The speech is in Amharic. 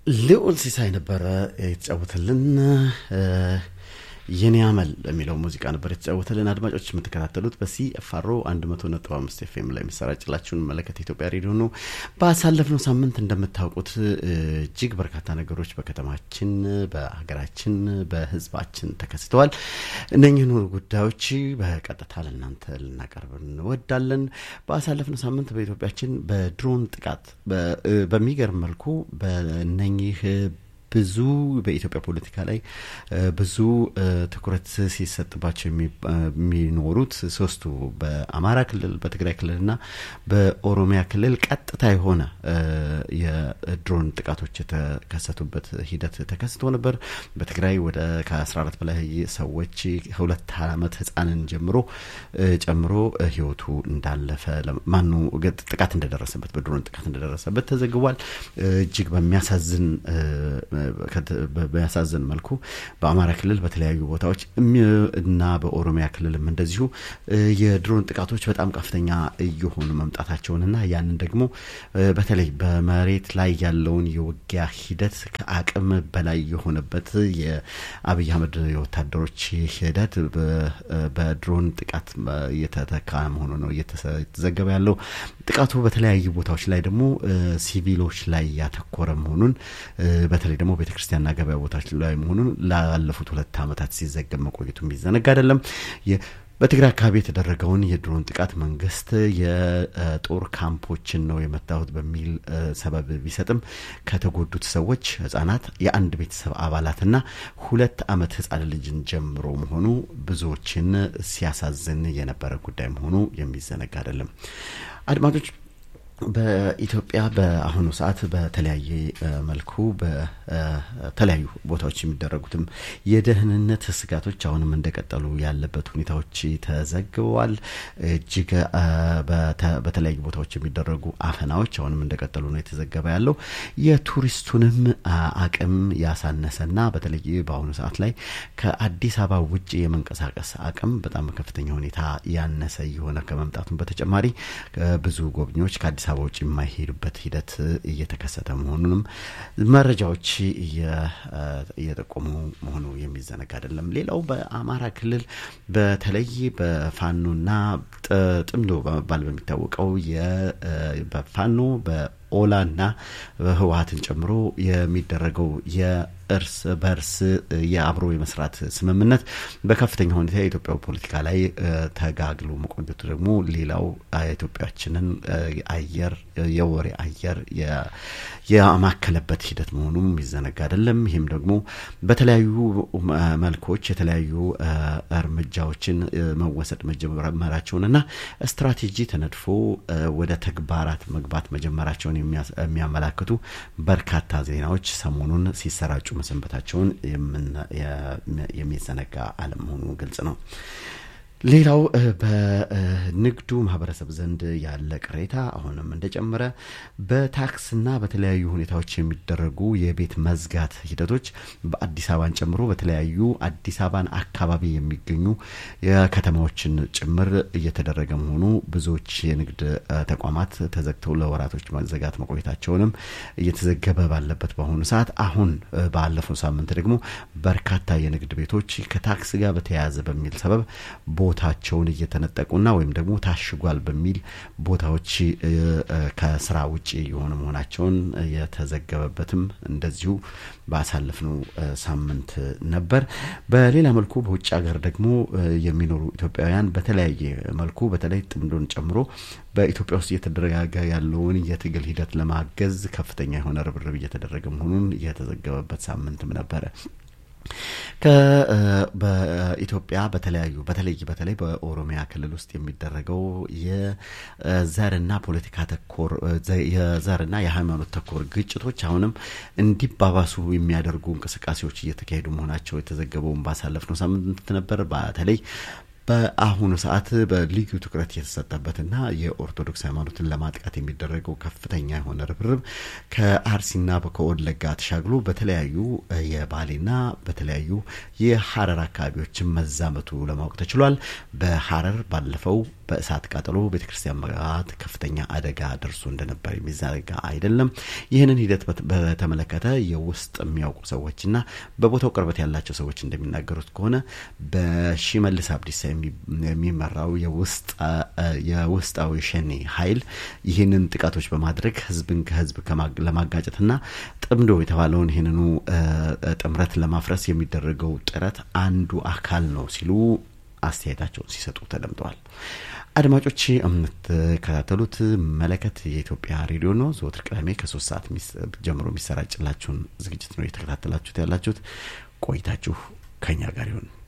ልዑል ሲሳይ ነበረ የተጫወተልን። የኔ አመል የሚለው ሙዚቃ ነበር የተጫወተልን። አድማጮች የምትከታተሉት በሲኤፍአር 100.5 ኤፍኤም ላይ የሚሰራጭላችሁን መለከት ኢትዮጵያ ሬዲዮ ነው። ባሳለፍነው ሳምንት እንደምታውቁት እጅግ በርካታ ነገሮች በከተማችን፣ በሀገራችን፣ በሕዝባችን ተከስተዋል። እነኝህን ጉዳዮች በቀጥታ ለእናንተ ልናቀርብ እንወዳለን። ባሳለፍነው ሳምንት በኢትዮጵያችን በድሮን ጥቃት በሚገርም መልኩ በእነኚህ ብዙ በኢትዮጵያ ፖለቲካ ላይ ብዙ ትኩረት ሲሰጥባቸው የሚኖሩት ሶስቱ በአማራ ክልል፣ በትግራይ ክልልና በኦሮሚያ ክልል ቀጥታ የሆነ የድሮን ጥቃቶች የተከሰቱበት ሂደት ተከስቶ ነበር። በትግራይ ወደ ከ14 በላይ ሰዎች ሁለት ዓመት ህፃንን ጀምሮ ጨምሮ ህይወቱ እንዳለፈ ማኑ ጥቃት እንደደረሰበት በድሮን ጥቃት እንደደረሰበት ተዘግቧል። እጅግ በሚያሳዝን በሚያሳዝን መልኩ በአማራ ክልል በተለያዩ ቦታዎች እና በኦሮሚያ ክልልም እንደዚሁ የድሮን ጥቃቶች በጣም ከፍተኛ እየሆኑ መምጣታቸውንና ያንን ደግሞ በተለይ በመሬት ላይ ያለውን የውጊያ ሂደት ከአቅም በላይ የሆነበት የአብይ አህመድ የወታደሮች ሂደት በድሮን ጥቃት እየተተካ መሆኑ ነው እየተዘገበ ያለው። ጥቃቱ በተለያዩ ቦታዎች ላይ ደግሞ ሲቪሎች ላይ ያተኮረ መሆኑን በተለይ ደግሞ ቤተ ክርስቲያንና ገበያ ቦታዎች ላይ መሆኑን ላለፉት ሁለት ዓመታት ሲዘገብ መቆየቱ የሚዘነጋ አይደለም። በትግራይ አካባቢ የተደረገውን የድሮን ጥቃት መንግስት የጦር ካምፖችን ነው የመታሁት በሚል ሰበብ ቢሰጥም ከተጎዱት ሰዎች ህጻናት፣ የአንድ ቤተሰብ አባላትና ሁለት ዓመት ህጻን ልጅን ጀምሮ መሆኑ ብዙዎችን ሲያሳዝን የነበረ ጉዳይ መሆኑ የሚዘነጋ አይደለም። አድማጮች በኢትዮጵያ በአሁኑ ሰዓት በተለያየ መልኩ በተለያዩ ቦታዎች የሚደረጉትም የደህንነት ስጋቶች አሁንም እንደቀጠሉ ያለበት ሁኔታዎች ተዘግበዋል። እጅግ በተለያዩ ቦታዎች የሚደረጉ አፈናዎች አሁንም እንደቀጠሉ ነው የተዘገበ ያለው። የቱሪስቱንም አቅም ያሳነሰና በተለይ በአሁኑ ሰዓት ላይ ከአዲስ አበባ ውጭ የመንቀሳቀስ አቅም በጣም ከፍተኛ ሁኔታ ያነሰ እየሆነ ከመምጣቱም በተጨማሪ ብዙ ጎብኚዎች ከአዲስ አበባ ውጭ የማይሄዱበት ሂደት እየተከሰተ መሆኑንም መረጃዎች እየጠቆሙ መሆኑ የሚዘነጋ አይደለም። ሌላው በአማራ ክልል በተለይ በፋኖና ጥምዶ በመባል በሚታወቀው በፋኖ በኦላና ህወሀትን ጨምሮ የሚደረገው የእርስ በእርስ የአብሮ የመስራት ስምምነት በከፍተኛ ሁኔታ የኢትዮጵያ ፖለቲካ ላይ ተጋግሎ መቆየቱ ደግሞ ሌላው ኢትዮጵያችንን አየር የወሬ አየር የማከለበት ሂደት መሆኑም የሚዘነጋ አይደለም። ይህም ደግሞ በተለያዩ መልኮች የተለያዩ እርምጃዎችን መወሰድ መጀመራቸውንና ስትራቴጂ ተነድፎ ወደ ተግባራት መግባት መጀመራቸውን የሚያመላክቱ በርካታ ዜናዎች ሰሞኑን ሲሰራጩ መሰንበታቸውን የሚዘነጋ አለመሆኑ ግልጽ ነው። ሌላው በንግዱ ማህበረሰብ ዘንድ ያለ ቅሬታ አሁንም እንደጨመረ በታክስና በተለያዩ ሁኔታዎች የሚደረጉ የቤት መዝጋት ሂደቶች በአዲስ አበባን ጨምሮ በተለያዩ አዲስ አበባን አካባቢ የሚገኙ የከተማዎችን ጭምር እየተደረገ መሆኑ ብዙዎች የንግድ ተቋማት ተዘግተው ለወራቶች መዘጋት መቆየታቸውንም እየተዘገበ ባለበት በአሁኑ ሰዓት አሁን ባለፈው ሳምንት ደግሞ በርካታ የንግድ ቤቶች ከታክስ ጋር በተያያዘ በሚል ሰበብ ቦታቸውን እየተነጠቁና ወይም ደግሞ ታሽጓል በሚል ቦታዎች ከስራ ውጭ የሆኑ መሆናቸውን የተዘገበበትም እንደዚሁ ባሳለፍነው ሳምንት ነበር። በሌላ መልኩ በውጭ ሀገር ደግሞ የሚኖሩ ኢትዮጵያውያን በተለያየ መልኩ በተለይ ጥምዶን ጨምሮ በኢትዮጵያ ውስጥ እየተደረገ ያለውን የትግል ሂደት ለማገዝ ከፍተኛ የሆነ ርብርብ እየተደረገ መሆኑን የተዘገበበት ሳምንትም ነበረ። በኢትዮጵያ በተለያዩ በተለይ በተለይ በኦሮሚያ ክልል ውስጥ የሚደረገው የዘርና ፖለቲካ ተኮር የዘርና የሃይማኖት ተኮር ግጭቶች አሁንም እንዲባባሱ የሚያደርጉ እንቅስቃሴዎች እየተካሄዱ መሆናቸው የተዘገበውን ባሳለፍነው ሳምንት ነበር። በተለይ በአሁኑ ሰዓት በልዩ ትኩረት የተሰጠበትና የኦርቶዶክስ ሃይማኖትን ለማጥቃት የሚደረገው ከፍተኛ የሆነ ርብርብ ከአርሲና ከወለጋ ተሻግሎ በተለያዩ የባሌና በተለያዩ የሀረር አካባቢዎችን መዛመቱ ለማወቅ ተችሏል። በሀረር ባለፈው በእሳት ቃጠሎ ቤተክርስቲያን መጋት ከፍተኛ አደጋ ደርሶ እንደነበር የሚዘነጋ አይደለም። ይህንን ሂደት በተመለከተ የውስጥ የሚያውቁ ሰዎችና በቦታው ቅርበት ያላቸው ሰዎች እንደሚናገሩት ከሆነ በሺመልስ አብዲሳ የሚመራው የውስጣዊ ሸኔ ኃይል ይህንን ጥቃቶች በማድረግ ህዝብን ከህዝብ ለማጋጨትና ጥምዶ የተባለውን ይህንኑ ጥምረት ለማፍረስ የሚደረገው ጥረት አንዱ አካል ነው ሲሉ አስተያየታቸውን ሲሰጡ ተደምጠዋል። አድማጮች የምትከታተሉት መለከት የኢትዮጵያ ሬዲዮ ነው። ዘወትር ቅዳሜ ከሶስት ሰዓት ጀምሮ የሚሰራጭላችሁን ዝግጅት ነው እየተከታተላችሁት ያላችሁት። ቆይታችሁ ከኛ ጋር ይሁን።